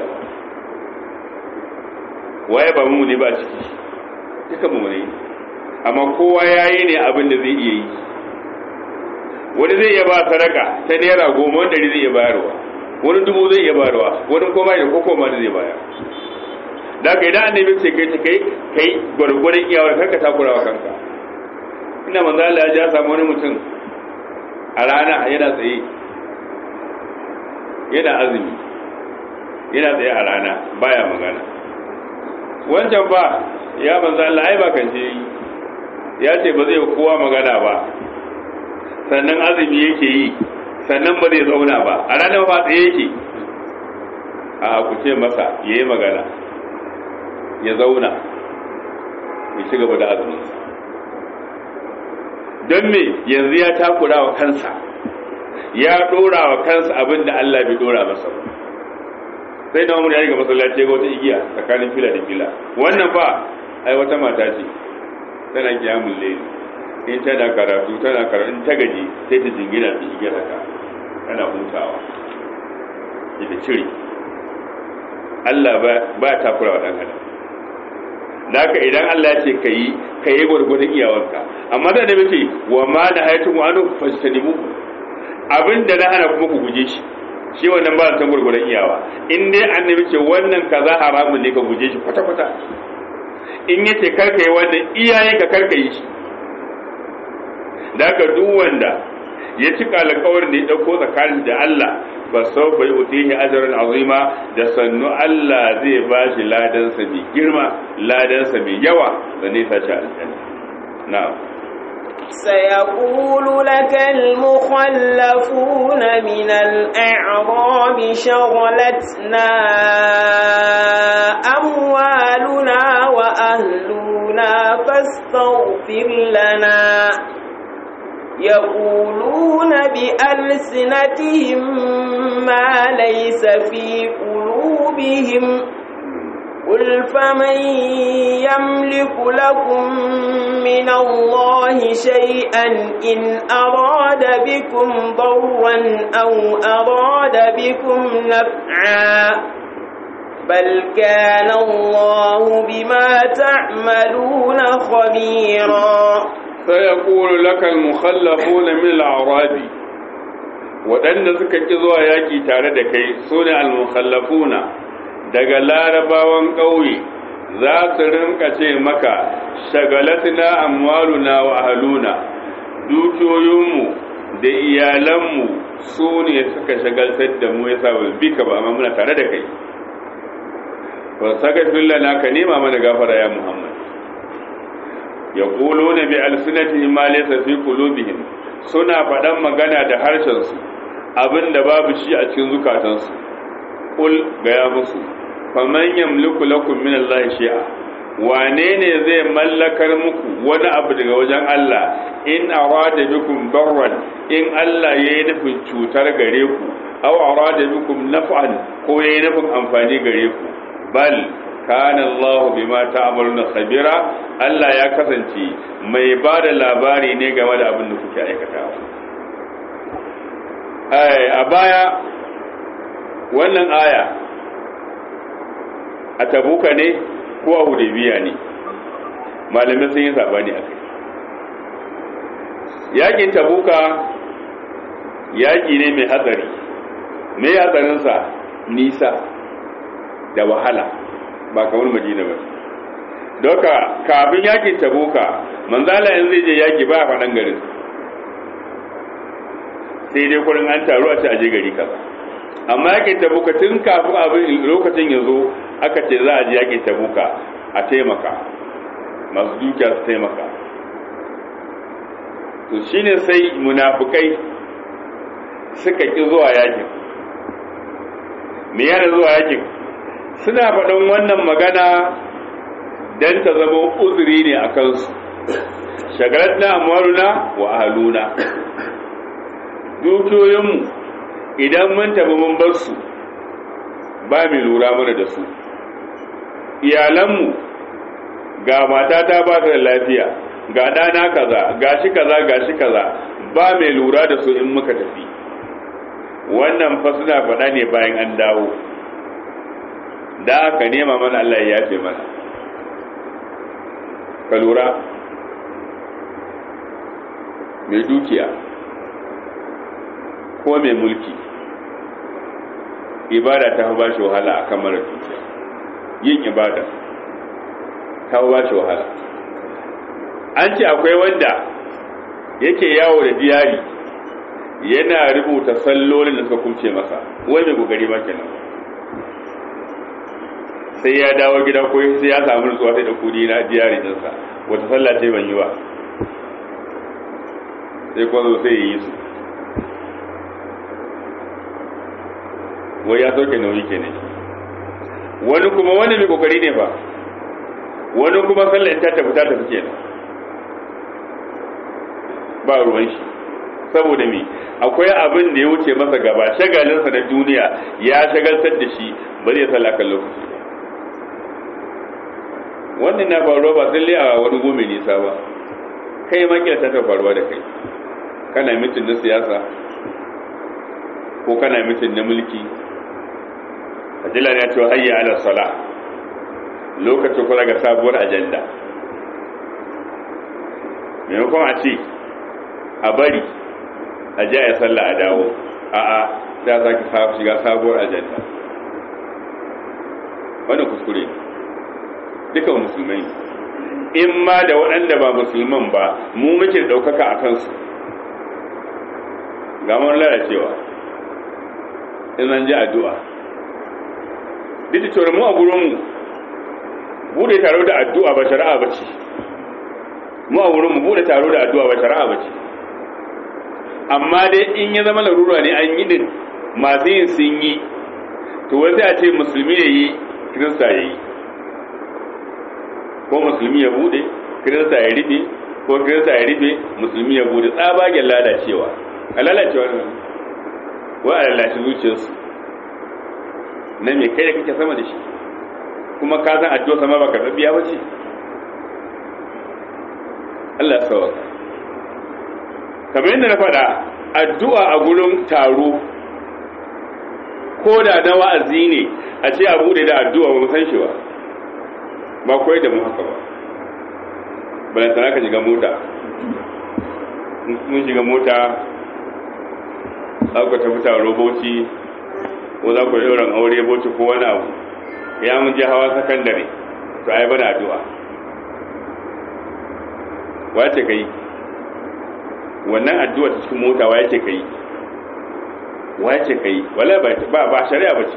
waye ba mu ne ba ciki duka mu ne amma kowa ya yi ne abin da zai iya yi wani zai iya ba sadaka ta naira goma wani ɗari zai iya bayarwa wani dubu zai iya bayarwa wani koma da koko ma zai bayar da ka idan annabi ce kai kai kai gwargwaron iyawar kanka takura wa kanka ina manzo Allah ya ja samu wani mutum a rana yana tsaye yana azumi yana tsaye a rana baya magana wancan ba ya manzo Allah ai ba kan ce ya ce ba zai kowa magana ba sannan azumi yake yi sannan ba zai zauna ba a ranar ba tsaye yake a ku ce masa ya yi magana ya zauna ya ci gaba da azuminsa don me yanzu ya takura wa kansa ya dora wa kansa abin da Allah bai dora masa ba sai da umar ya ga masallaci ga wata igiya tsakanin fila da fila wannan ba ai wata mata ce tana kiyamun laili in tana karatu tana karatu in ta gaji sai ta jingina ta igiyar haka tana hutawa ita cire Allah ba takura wa ɗan adam Naka idan Allah ya ce ka yi ka yi gwargwadon iyawanka amma da da ce wa ma da hayatun wa anu fastanimu abin da na hana kuma ku guje shi shi wannan ba san gwargwadon iyawa in dai annabi ce wannan kaza haramun ne ka guje shi kwata kwata in yace kar ka yi wannan iyayen ka kar ka yi shi da ka duk wanda ya cika alƙawarin da ya dauko tsakanin da Allah ba sau bai utihi ajran azima da sannu Allah zai ba shi ladansa mai girma ladansa mai yawa da nisa shi aljanna na'am سيقول لك المخلفون من الأعراب شغلتنا أموالنا وأهلنا فاستغفر لنا يقولون بألسنتهم ما ليس في قلوبهم قل فمن يملك لكم من الله شيئا إن أراد بكم ضرا أو أراد بكم نفعا بل كان الله بما تعملون خبيرا سيقول لك المخلفون من الأعراب waɗanda suka ƙi zuwa yaƙi tare da kai su ne almukhallafuna daga larabawan ƙauye za su rinka ce maka shagalatina amwaluna wa ahluna dukiyoyinmu da iyalanmu su ne suka shagaltar da mu yasa ba bi ka ba amma muna tare da kai wa saka fillana ka nema mana gafara ya muhammad yaquluna bi alsinatihim ma laysa fi qulubihim suna faɗan magana da harshensu abin da babu shi a cikin zukatansu kul gaya musu faman yamliku lakum min Allah shi'a wane ne zai mallakar muku wani abu daga wajen Allah in arada bikum darran in Allah yayi nufin cutar gare ku aw arada bikum naf'an ko yayi nufin amfani gare ku bal kana Allah bima ta'maluna khabira Allah ya kasance mai ba da labari ne game da abin da kuke aikatawa a baya wannan aya a tabuka ne ko a hudabiya ne malamin sun yi sabani a kai yakin tabuka yaki ne mai hatsari mai hatsarinsa nisa da wahala ba kamar madina ba doka kafin yakin tabuka manzala yanzu zai je yaki ba a faɗan garin sai dai kurin an taru a ce aje gari kaza amma yakin tabuka tun kafin abin lokacin ya zo aka ce za a je yakin tabuka a taimaka masu dukiya su taimaka to shine sai munafukai suka ki zuwa yakin me yana zuwa yakin suna faɗin wannan magana don ta zama uzuri ne a kansu shagalar na amaruna wa ahaluna dukiyoyinmu idan mun tafi mun bar su ba mai lura mana da su iyalanmu ga matata ba ta da lafiya ga ɗana kaza gashi kaza gashi kaza ba mai lura da su in muka tafi wannan fa suna faɗa ne bayan an dawo da aka nema mana Allah ya yafe mana ka lura mai dukiya ko mai mulki ibada ta ba shi wahala a kamar dukiya yin ibada ta ba shi wahala an ce akwai wanda yake yawo da diyari yana rubuta sallolin da suka kumce masa wai mai gogari ma kenan sai ya dawo gida ko sai ya samu nutsuwa sai da kudi na diyari dinsa wata sallah ce ban yi ba sai kwazo sai ya yi su wai ya sauke nauyi kenan wani kuma wani mai kokari ne fa wani kuma sallar ta tafi ta tafi kenan ba ruwan shi saboda me akwai abin da ya wuce masa gaba shagalinsa na duniya ya shagaltar da shi ba zai sallah kan lokaci wannan na faruwa ba sai a wani gome nisa ba kai ma kila ta faruwa da kai kana mitin na siyasa ko kana mitin na mulki ajila ya cewa hayya ala sala lokacin kula ga sabuwar ajanda maimakon a ce a bari a ji a yi sallah a dawo a'a ta sake shiga sabuwar ajanda wannan kuskure duka musulmai in ma da waɗanda ba musulman ba mu muke ɗaukaka a kansu ga mun lalacewa in an ji addu'a duk da cewa mu a gurinmu bude taro da addu'a ba shari'a ba ce mu a gurinmu bude taro da addu'a ba shari'a ba ce amma dai in ya zama larura ne an yi din masu yin sun yi to wai sai a ce musulmi ya yi kirista ya yi ko musulmi ya bude kirista ya rufe ko kirista ya rufe musulmi ya bude tsabagen lalacewa a lalacewa ne wa a lalace zuciyarsu na me kai da kake sama da shi kuma ka san addu'a sama ba karɓaɓɓiya ba ce Allah ya sauka kamar yadda na faɗa addu'a a gurin taro ko da na wa'azi ne a ce a bude da addu'a ba mu san shi ba ba koyi da mu haka ba balantana ka shiga mota mun shiga mota za ku tafi taro bauchi ko za ku yi ɗauran aure bauchi ko wani abu ya mun je hawa sakandare to ai bana addu'a wace kai wannan addu'a ta cikin mota wace kai wace kai wala ba ba shari'a bace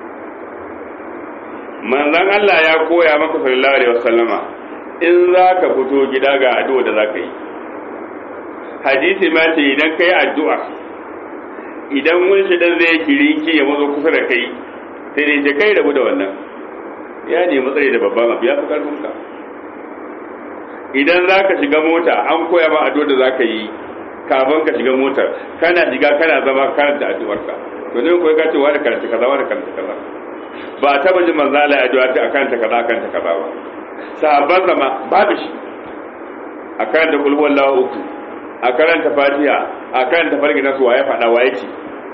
manzon Allah ya koya maka sallallahu alaihi wasallama in zaka fito gida ga addu'a da zaka yi hadisi ma ce idan kai addu'a idan wani shi dan zai kiriki ya mazo kusa da kai sai dai je kai rabu da wannan ya nemi tsari da babban abu ya fi karfin ka idan za ka shiga mota an koya ma addu'ar da za ka yi kafin ka shiga motar kana shiga kana zama karanta addu'ar ka to ne koyi ka ce wani karanta kaza wani karanta kaza ba ta bajin manzo Allah ya addu'a ta akan ta kaza akan ta kaza ba sahabban zama babu shi a karanta kul huwallahu uku a karanta fatiha a karanta farki nasu waye fada waye ce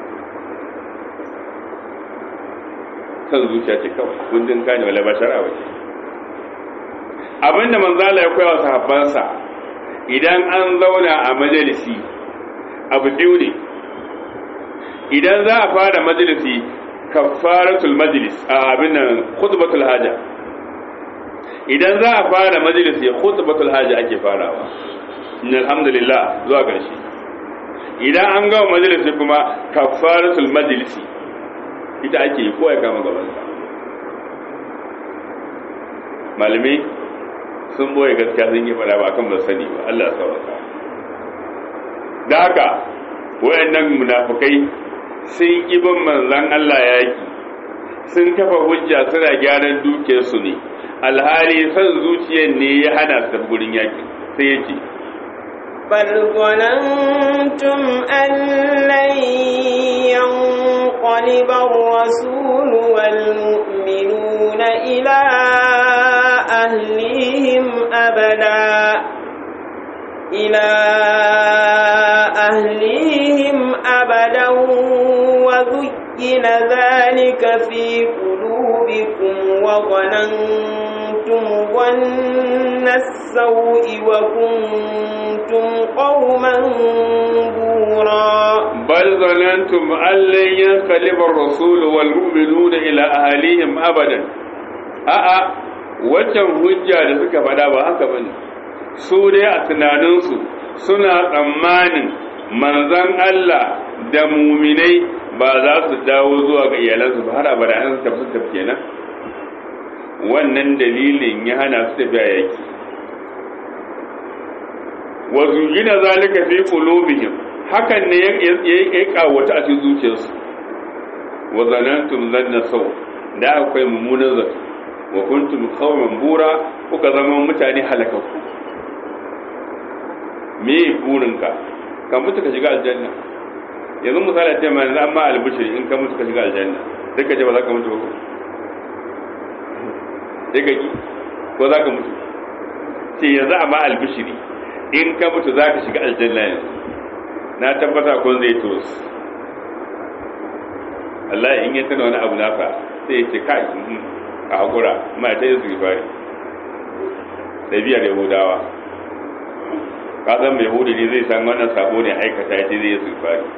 kan zuciya ce kawai kundin kane wala ba shara wace abinda manzala ya koya wa sahabbansa idan an zauna a majalisi abu biyu ne idan za a fara majalisi kafaratul majlis a abin nan khutbatul haja idan za a fara majalisi khutbatul haja ake farawa alhamdulillah zuwa ƙarshe idan an gama majalisi kuma kafaratul majlisi ita ake yi ko ya kama gaban malamai sun boye gaskiya sun yi fada ba kan ba sani ba Allah sauka da haka wayannan munafukai sun ibin manzan Allah yaki sun kafa hujja suna gyaran dukiyarsu ne alhali san zuciyar ne ya hana su gurin yaki sai ya ce بل ظننتم أن لن ينقلب الرسول والمؤمنون إلى أهليهم أبدا إلى أهليهم أبدا وزين ذلك في قلوبكم وظننتم ظن السوء وكنتم قوما بورا بل ظننتم أن لن ينقلب الرسول والمؤمنون إلى أهليهم أبدا a'a waccan hujja da suka faɗa ba haka bane su dai a tunaninsu suna tsammanin manzan Allah da muminai ba za su dawo zuwa ga iyalansu ba har abada an tafi su tafi kenan wannan dalilin ya hana su tafiya yaki wa zuyina zalika fi qulubihim hakan ne ya kawata a cikin zuciyarsu wa zanantum zanna saw da akwai mummunan zato wa kuntum qauman bura kuka zama mutane halakakku me burinka ka mutu ka shiga aljanna yanzu misali ce ma yanzu amma albishiri in ka mutu ka shiga aljanna sai ka je ba za ka mutu ba ko sai ka ki ko za ka mutu ce yanzu amma albishiri in ka mutu za ka shiga aljanna yanzu na tabbata ko zai tos Allah in ya tana wani abu nasa sai ya ce kai a hakura ma ta yi zubari da biyar yahudawa ka san mai hudu ne zai san wannan sabo ne aikata ya ce zai yi zubari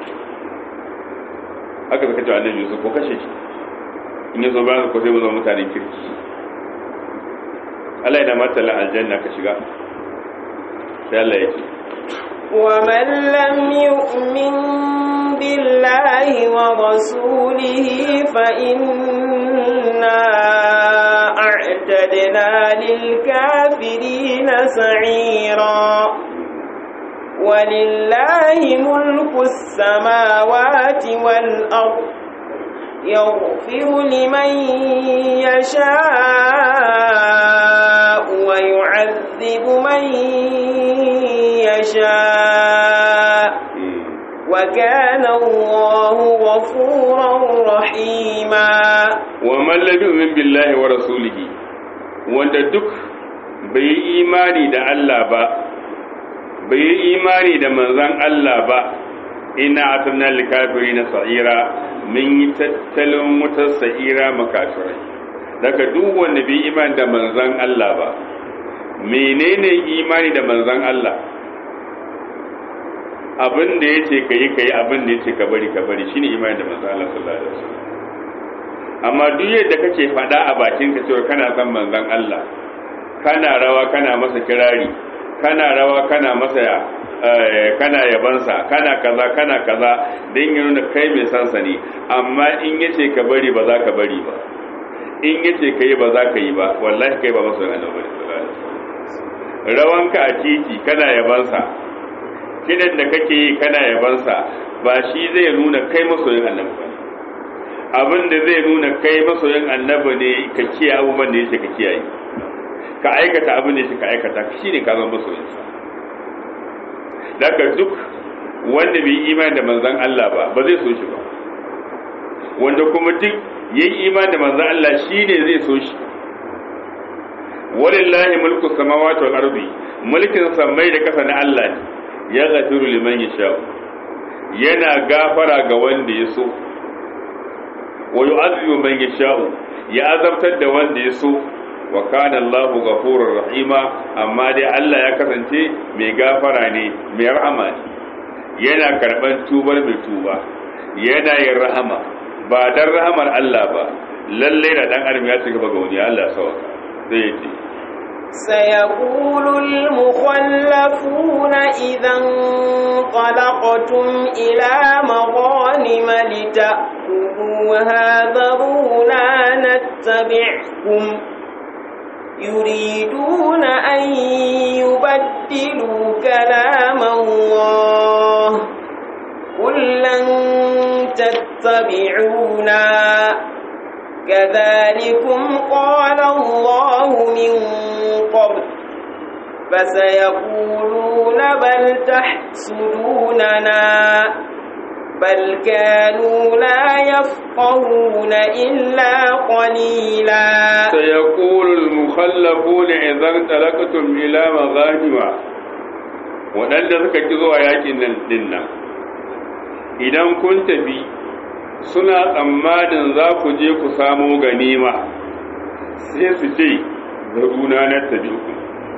haka suka ce annabi yusuf ko kashe shi in ya zo bayan ko sai mu zama mutanen kirki Allah yana matala aljanna ka shiga sai Allah ya ce ومن لم يؤمن بالله ورسوله فإنا أعتدنا للكافرين سعيرا ولله ملك السماوات والأرض يغفر لمن يشاء ويعذب من يشاء وكان الله غفورا رحيما ومن لم يؤمن بالله ورسوله wanda duk bai yi imani da Allah ba bai yi imani da manzon Allah ba ina atanna likafiri na sa'ira min yi tattalin wutar sa'ira makafirai daga duk wanda bai imani da manzon Allah ba menene imani da manzon Allah abin da yace kai kai abin da yace ka bari ka bari shine imani da manzon Allah sallallahu alaihi wasallam amma duk yadda kake faɗa a bakinka cewa kana son manzon Allah kana rawa kana masa kirari kana rawa kana masa kana yabansa kana kaza kana kaza don yi nuna kai mai sansa ne amma in yace ka bari ba za ka bari ba in yace ka yi ba za ka yi ba wallahi kai ba masu annabi sallallahu alaihi wasallam rawanka a titi kana yabansa kidan da kake yi kana yabansa ba shi zai nuna kai masoyin annabi ba abin da zai nuna kai masoyin annabi ne ka kiyaye abubuwan da yake ka kiyaye ka aikata abin da yake ka aikata shi ne ka zama masoyinsa daga duk wanda bai imani da manzon Allah ba ba zai so shi ba wanda kuma duk yayi imani da manzon Allah shine zai so shi walillahi mulku samawati wal ardi mulkin samai da kasa na Allah ne ya gafiru liman yasha yana gafara ga wanda ya so wa yu'adhibu man yasha ya azabtar da wanda ya so wa kana Allahu ghafurur rahima amma dai Allah ya kasance mai gafara ne mai rahama ne yana karban tubar mai tuba yana yin rahama ba dan rahamar Allah ba lalle da dan adam ya ci gaba ga wani Allah sauka sai ya ce سيقول المخلفون إذا انطلقتم إلى مغانم لتأخذوها ذرونا نتبعكم يريدون أن يبدلوا كلام الله قل لن تتبعونا كذلكم قال الله من قبل فسيقولون بل تحسدوننا بل كانوا لا يفقهون إلا قليلا سيقول المخلفون إذا انطلقتم إلى مغانم waɗanda suka ki zuwa yakin nan dinnan idan kun tafi suna tsammanin za ku je ku samo ganima sai su ce zaruna na tabi ku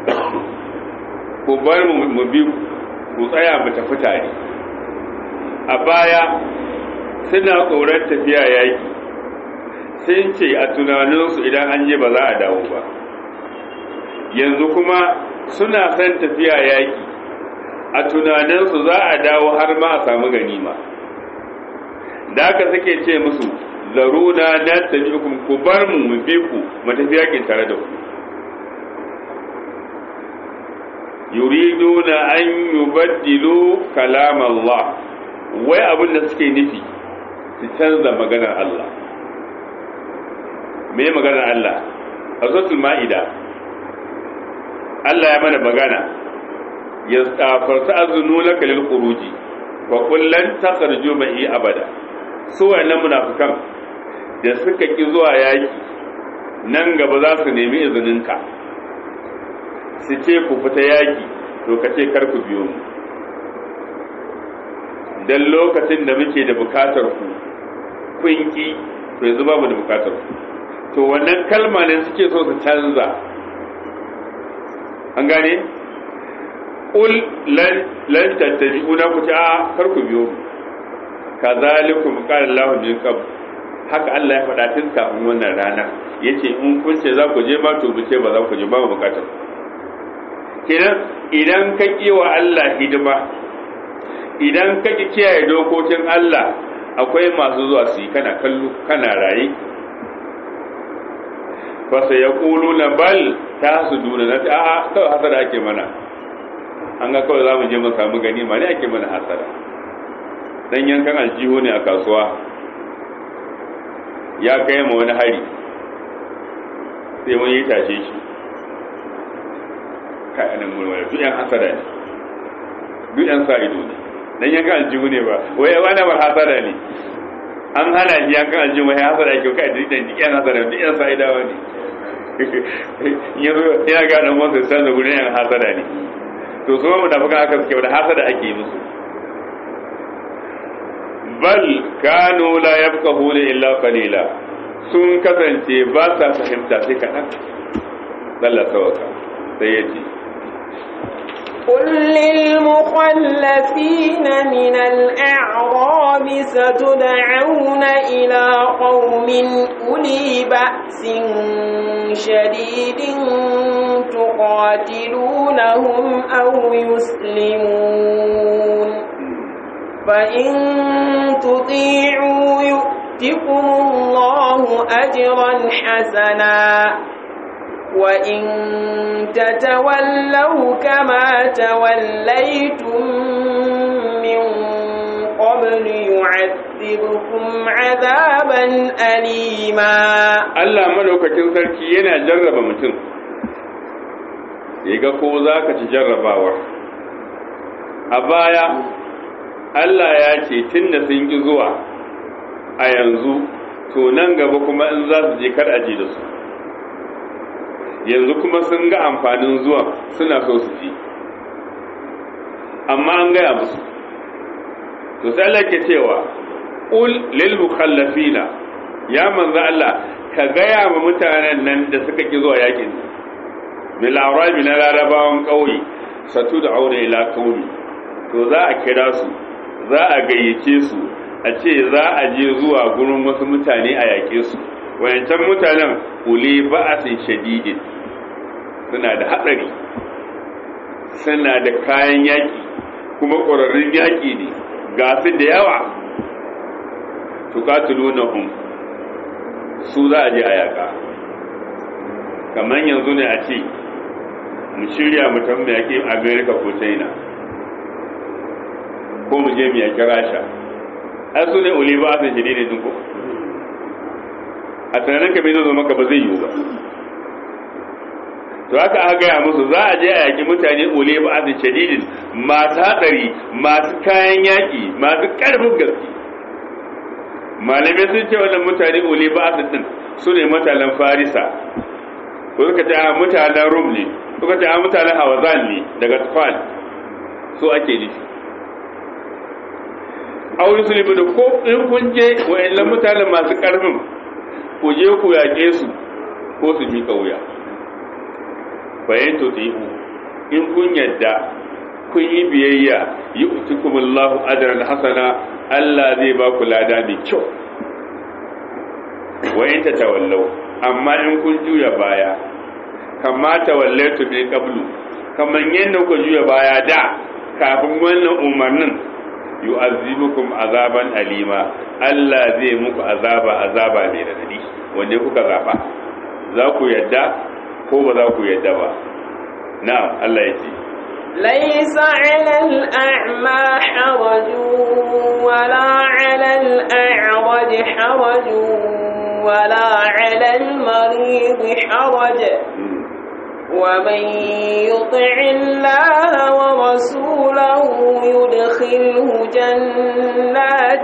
ku bar mu bi ku tsaya mu tafi tare a baya suna tsoron tafiya yaki sun ce a tunaninsu idan an je ba za a dawo ba yanzu kuma suna son tafiya yaki a tunaninsu za a dawo har ma a samu ganima da aka suke ce musu zaruna na tafi ku bar mu mu bi ku mu tafi yakin tare da ku yuriduna an yubaddilu kalam Allah wai abin da suke nufi su canza maganar Allah me maganar Allah a suratul ma'ida Allah ya mana magana ya tsafarta azunu laka lil khuruji wa kullan takhruju ma'i abada su wayannan munafikan da suka ki zuwa yaki nan gaba za su nemi izininka su ce ku fita yaki to ka ce kar ku biyo mu dan lokacin da muke da bukatar ku kun ki to yanzu babu da bukatar ku to wannan kalma ne suke so su canza an gane qul lan lan tattabi'una ku ce a kar ku biyo mu kazalikum qala Allahu min qabl haka Allah ya faɗa tun kafin wannan rana yace in kun ce za ku je ma to bu ce ba za ku je ba mu bukatar kenan idan ka wa Allah hidima idan ka ki kiyaye dokokin Allah akwai masu zuwa su yi kana kallo kana raye fa sai ya kulu na bal ta su duna na a'a kawai hasara ake mana an ga kawai za mu je mu samu gani ma ne ake mana hasara dan yankan aljihu ne a kasuwa ya kai ma wani hari sai wani ya tashe shi kai anan murmura duk yan hasada ne duk yan sa ido ne dan yankan aljihu ne ba wai wani ba hasada ne an hana shi yankan aljihu wai hasada ke kai duk dan yan hasada duk yan sa idawa ne yanzu ina ga dan wanda san da gurin yan hasada ne to su mu da fuka aka suke da hasada ake yi musu bal kanu la yafqahuna illa qalila sun kasance ba sa fahimta sai kaɗan Allah sawaka sai ya ce قل للمخلفين من الأعراب ستدعون إلى قوم أولي بأس شديد تقاتلونهم أو يسلمون فإن تطيعوا يؤتكم الله أجرا حسنا وإن تتولوا كما توليتم من قبل يعذبكم عذابا أليما Allah madaukakin sarki yana jarraba mutum ya ga ko za ka ci jarrabawar a baya Allah ya ce tun da sun ƙi zuwa a yanzu to nan gaba kuma in za su je kar aji da su yanzu kuma sun ga amfanin zuwa suna so su ji amma an gaya musu to sai Allah ke cewa ul lil mukhallafina ya manzo Allah ka gaya wa mutanen nan da suka ki zuwa yakin bil arabi na larabawan kauye satu da aure ila kauni to za a kira su za a gayyace su a ce za a je zuwa gurin wasu mutane a yaƙe su wayancan mutanen uli ba'asin shadidin suna da hatsari suna da kayan yaƙi kuma ƙwararrun yaƙi ne ga su da yawa tuqatilunahum su za a je a yaƙa kamar yanzu ne a ce mu shirya mu tafi yaƙi america ko china ko mu je mu yaƙi rasha ai su ne uli ba a san shadidin din ko a tunanin ka bai zo maka ba zai yiwu ba to haka aka gaya musu za a je a yaƙi mutane uli ba a san shadidin masu hatsari masu kayan yaƙi masu ƙarfin gaske malamai sun ce wannan mutane uli ba a din su ne mutanen farisa ko suka ce a mutanen rum ne suka ce a mutanen hawazan ne daga tufal su ake nufi aure su da ko in kun je wa'annan mutanen masu karfin ku je ku yaƙe su ko su miƙa wuya bayan to tihu in kun yadda kun yi biyayya yi utukumullahu ajran hasana Allah zai ba ku lada mai kyau wa in ta tawallau amma in kun juya baya kama tawallaitu min qablu kaman yadda ku juya baya da kafin wannan umarnin yu'azzibukum azaban alima Allah zai muku azaba azaba mai radadi wanda kuka zaba za ku yadda ko ba za ku yadda ba na'am Allah ya ce ليس على الأعمى حرج ولا على الأعرج حرج ولا على المريض حرج ومن يطع الله ورسوله يدخله جنات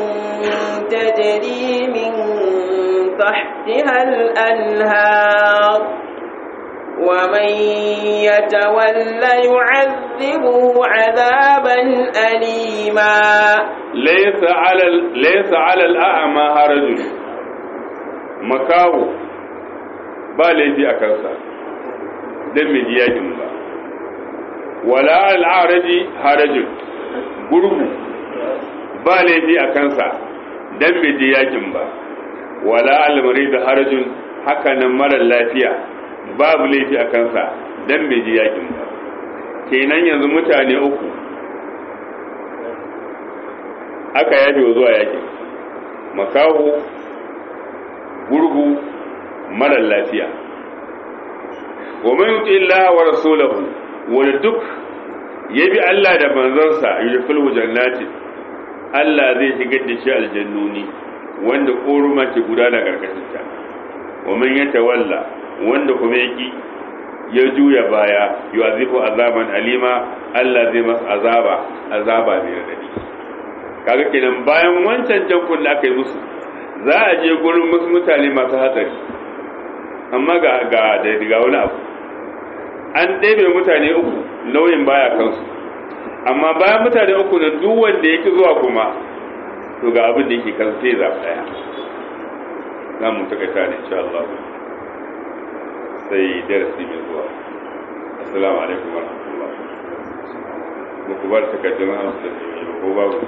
تجري من تحتها الأنهار ومن يتولى يعذبه عذابا أليما ليس على ليس على الأعمى حرج makaho ba laifi a kansa don mai yakin ba wala al'araji harajin gurgu ba laifi a kansa don mai yakin ba wala al'amari da harajin hakanan marar lafiya babu laifi a kansa don bai ji yakin ba kenan yanzu mutane uku aka yafe zuwa yakin makaho gurgu marar lafiya wa man yuti Allah wa rasulahu wanda duk ya bi Allah da manzansa yudkhilhu jannati Allah zai shigar da shi aljannuni wanda koruma ke gudana karkashin ta wa man yatawalla wanda kuma yaki ya juya baya yu'azifu azaban alima Allah zai masa azaba azaba mai radadi kaga kenan bayan wancan jankun da aka yi musu za a je gurin wasu mutane masu hatsari amma ga ga da daga wani abu an ɗebe mutane uku nauyin baya kansu amma bayan mutane uku na duk wanda yake zuwa kuma to ga abin da yake kan sai za ɗaya za mu takaita ne insha Allah sai darasi mai zuwa assalamu alaikum wa rahmatullah ba ku bar takardun amsa ko babu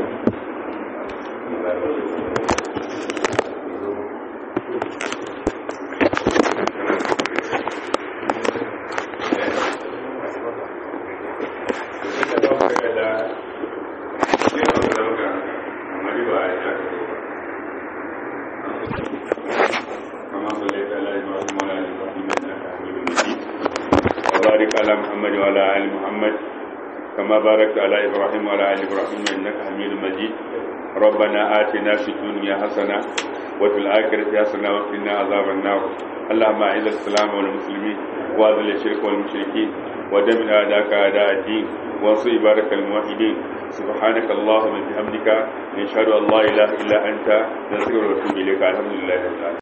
وبارك على محمد وعلى ال محمد كما باركت على ابراهيم وعلى ال ابراهيم انك حميد مجيد ربنا آتنا في الدنيا حسنه وفي الاخره حسنه وقنا عذاب النار اللهم اعز الاسلام والمسلمين واذل الشرك والمشركين ودمر اعداءك اعداء الدين وانصر عبادك الموحدين سبحانك اللهم وبحمدك نشهد ان لا اله الا انت نستغفرك ونتوب اليك الحمد لله رب العالمين